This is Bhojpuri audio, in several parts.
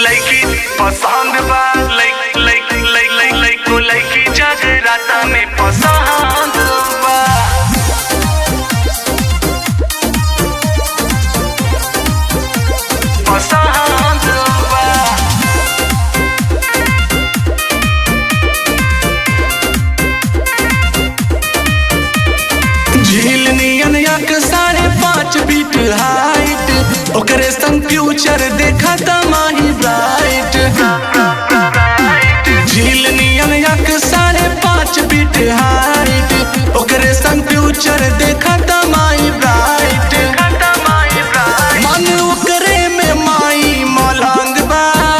लइकी पसंद बा लइक लइक लइक लइक लइक को लइकी जगराता में पसंद बा पसंद बा झील नियन यक साढ़े पाँच फीट हाइट ओकरे संग फ्यूचर देखा तमाही ब्राइट झील नियन यक साढ़े पाँच फीट हाइट ओकरे संग फ्यूचर देखा तमाही ब्राइट मन ओकरे में माई मलंग बा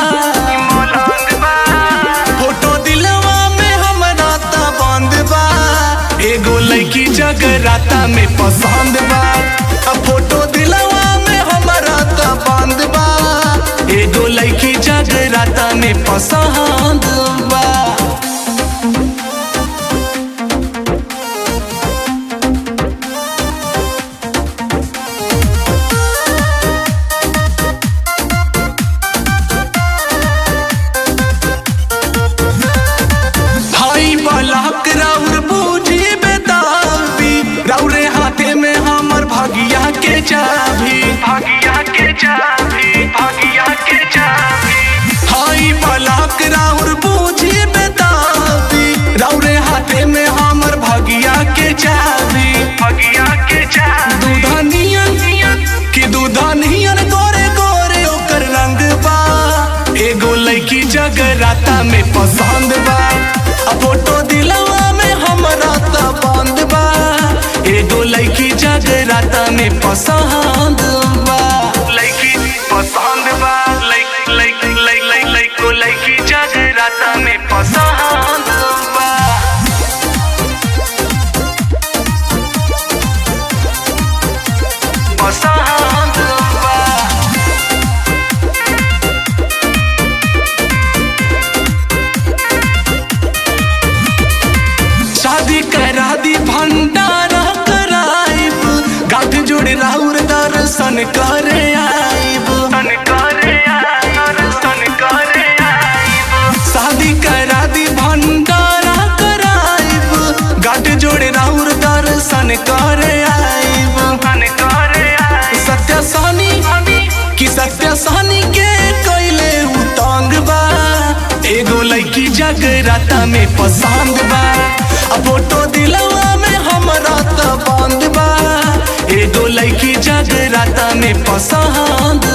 फोटो दिलवा में हमरा त बंद बा एगो लड़की जगराता में पसंद बा अब फोटो दिलवा में हमरा त बंद बा एगो लड़की जगराता में पसंद बा भाई बलाक राउर बूझी बेताबी राउरे हाथे में हमर भागिया के चाबी भागिया के चाबी भागिया के चाबी हाई बलाक राउर बूझी बेताबी राउरे हाथे में हमर भागिया के चाबी भागिया के चाबी दूधनियन कि दूधनियन गोरे गोरे ओकर रंग बा एगो लड़की जगराता में पसंद बा आ फोटो दिलवा में हमरा त बंद बा एगो लड़की जगराता में पसंद बा लइकी पसंद बा लइक लइक लइक लइक लइक को लइकी जगराता में पसंद बा पसंद बा शादी करा दी भंडारा कराइब गाठ जोड़ राउर दर्शन करे आइब सन करे आइब सन करे आइब शादी करा दी भंडारा कराइब गाठ जोड़ राउर दर्शन करे आइब सन करे आइब सत्य सानी कि सत्य सानी के कैले उतंग बा एगो लड़की जगराता में पसंद बा आ फोटो दिलवा में हमरा त बंद बा एगो लड़की जगराता में पसंद